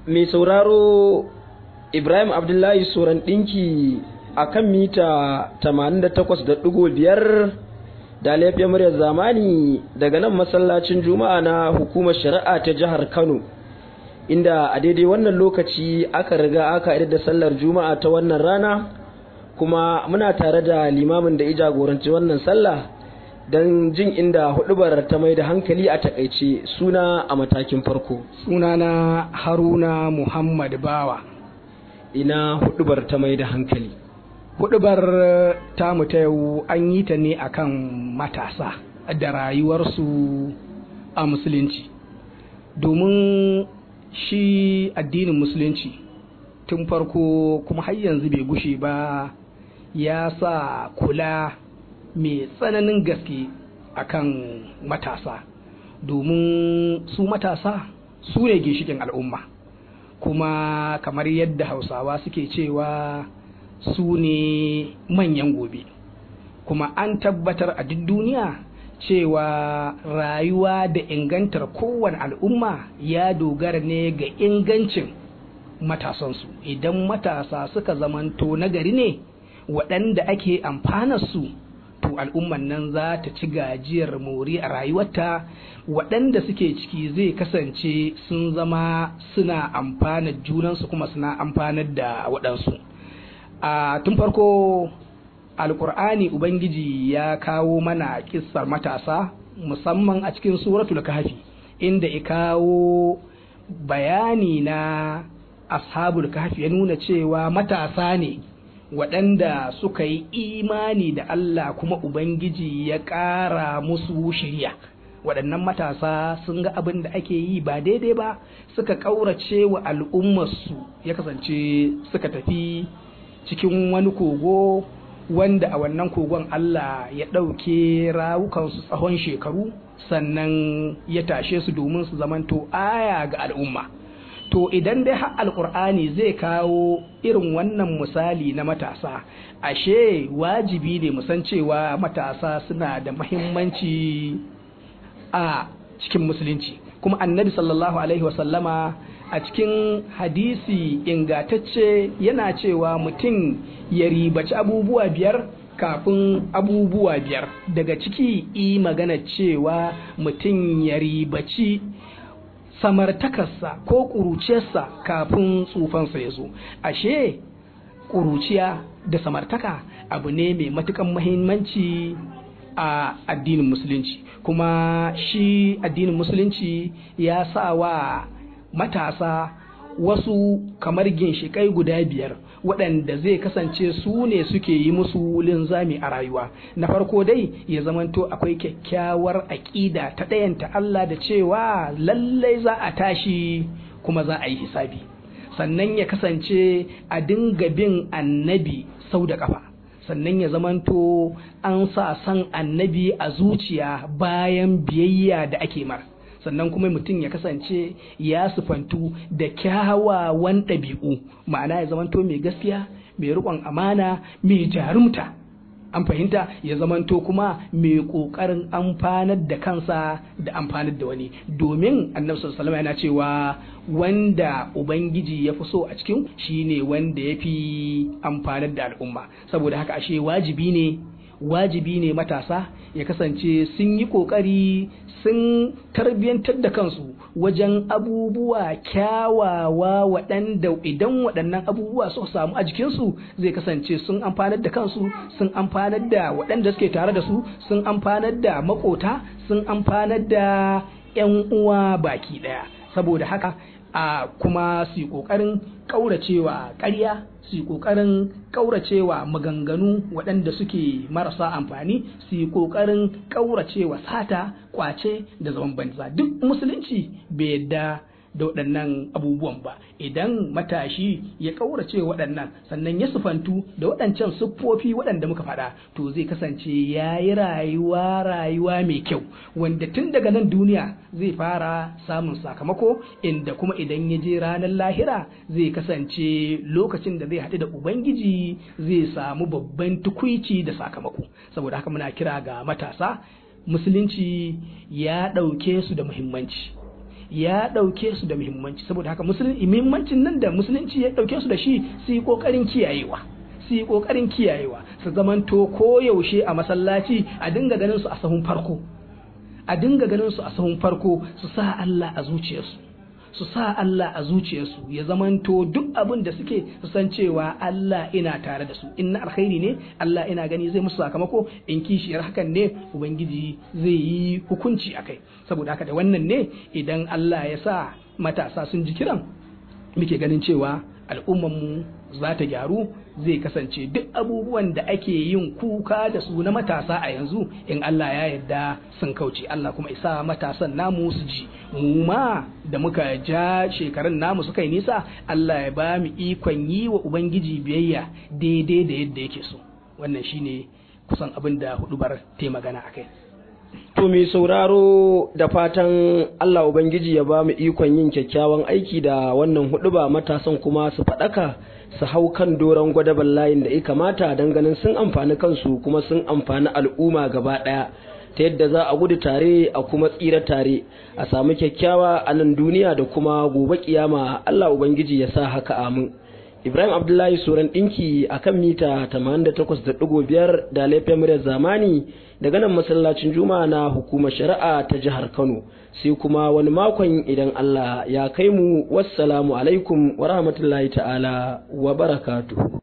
mai sauraro Ibrahim Abdullahi Soran ɗinki a kan mita 88.5 da laifin muryar zamani daga nan masallacin juma'a na hukumar shari'a ta jihar Kano inda a daidai wannan lokaci aka riga aka idar da sallar juma'a ta wannan rana kuma muna tare da limamin da ya jagoranci wannan sallah don jin inda hudubar ta mai da hankali a takaice suna a matakin farko sunana haruna muhammad bawa ina hudubar ta mai da hankali hudubar tamu ta yau an yi ta ne akan matasa da rayuwarsu a musulunci domin shi addinin musulunci tun farko kuma har yanzu bai gushe ba ya sa kula mai tsananin gaske akan matasa domin su matasa su ne ginshikin al'umma kuma kamar yadda hausawa suke cewa su ne manyan gobe kuma an tabbatar a duk duniya cewa rayuwa da ingantar kowane al'umma ya dogara ne ga ingancin matasansu idan matasa suka zamanto nagari ne waɗanda ake amfanarsu to al'umman nan za ta ci gajiyar mori a rayuwarta waɗanda suke ciki zai kasance sun zama suna amfanar junansu kuma suna amfanar da waɗansu a tun farko alkur'ani ubangiji ya kawo mana kissar matasa musamman a cikin suratul kahfi inda ya kawo bayani na ashabul kahfi ya nuna cewa matasa ne waɗanda suka yi imani da Allah kuma ubangiji ya ƙara musu shirya waɗannan matasa sun ga abin da ake yi ba daidai ba suka ƙaurace wa al'ummarsu ya kasance suka tafi cikin wani kogo wanda a wannan kogon Allah ya ɗauke rawukansu tsawon shekaru sannan ya tashe su domin su zamanto aya ga al'umma to idan dai har alkur'ani zai kawo irin wannan misali na matasa ashe wajibi ne musan cewa matasa suna da mahimmanci a cikin musulunci kuma annabi sallallahu alaihi wasallama a cikin hadisi ingatacce yana cewa mutum ya ribaci abubuwa biyar kafin abubuwa biyar daga ciki i magana cewa mutum ya ribaci samartakarsa ko ƙuruciyarsa kafin tsufansa ya zo ashe ƙuruciya da samartaka abu ne mai matukan mahimmanci a addinin musulunci kuma shi addinin musulunci ya sa wa matasa wasu kamar ginshiƙai guda biyar waɗanda zai kasance su ne suke yi musu linzami a rayuwa na farko dai ya zamanto akwai kyakkyawar aƙida ta ɗayanta Allah da cewa lallai za a tashi kuma za a yi hisabi sannan ya kasance a dinga bin annabi sau da ƙafa sannan ya zamanto an sa san annabi a zuciya bayan biyayya da ake mara sannan kuma mutum ya kasance ya sufantu da kyawawan ɗabi'u ma'ana ya zamanto mai gaskiya mai riƙon amana mai jarumta an fahimta ya zamanto kuma mai ƙoƙarin amfanar da kansa da amfanar da wani domin annabi sallallahu yana cewa wanda ubangiji ya fi so a cikin shine wanda ya fi amfanar da al'umma saboda haka ashe wajibi ne wajibi ne matasa ya kasance sun yi ƙoƙari sun tarbiyyantar da kansu wajen abubuwa kyawawa waɗanda idan waɗannan abubuwa suka samu a jikinsu zai kasance sun amfanar da kansu sun amfanar da waɗanda suke tare da su sun amfanar da makota sun amfanar da 'yan uwa baki ɗaya saboda haka a kuma su yi ƙoƙarin ƙauracewa ƙarya su yi ƙoƙarin ƙauracewa maganganu waɗanda suke marasa amfani su yi ƙoƙarin ƙauracewa sata ƙwace da zaman banza duk musulunci bai yadda da waɗannan abubuwan ba idan matashi ya ƙaurace waɗannan sannan ya sufantu da waɗancan siffofi waɗanda muka faɗa to zai kasance ya yi rayuwa rayuwa mai kyau wanda tun daga nan duniya zai fara samun sakamako inda kuma idan ya je ranar lahira zai kasance lokacin da zai haɗu da ubangiji zai samu babban tukuici da sakamako saboda haka muna kira ga matasa musulunci ya ɗauke su da muhimmanci ya ɗauke su da muhimmanci saboda haka muhimmancin nan da musulunci ya ɗauke su da shi su yi ƙoƙarin kiyayewa su yi ƙoƙarin kiyayewa su zamanto koyaushe a masallaci a dinga ganin su a sahun farko a dinga ganin su a sahun farko su sa Allah a zuciyarsu su sa Allah a zuciyarsu ya zamanto duk abin da suke su san cewa Allah ina tare da su in na alkhairi ne Allah ina gani zai musu sakamako in kishiyar hakan ne ubangiji zai yi hukunci akai saboda haka da wannan ne idan Allah ya sa matasa sun ji kiran muke ganin cewa al'ummanmu za ta gyaru zai kasance duk abubuwan da ake yin kuka da su na matasa a yanzu in Allah ya yarda sun kauce Allah kuma isa matasan namu su ji mu ma da muka ja shekarun namu suka yi nisa Allah ya ba mu ikon yi wa ubangiji biyayya daidai da yadda yake so wannan shine kusan abin da hudubar ta magana akai To mai sauraro da fatan Allah Ubangiji ya ba mu ikon yin kyakkyawan aiki da wannan huduba matasan kuma su faɗaka su hau kan doron gwadaban layin da ya kamata don ganin sun amfani kansu kuma sun amfani al'umma gaba ɗaya ta yadda za a gudu tare a kuma tsira tare a samu kyakkyawa a nan duniya da kuma gobe kiyama Allah Ubangiji ya sa haka amin. Ibrahim Abdullahi Suran ɗinki a kan mita 88.5 da laifin muryar zamani daga nan masallacin Juma'a na hukumar shari'a ta jihar Kano sai kuma wani makon idan Allah ya kai mu wassalamu alaikum wa rahmatullahi ta'ala wa barakatuhu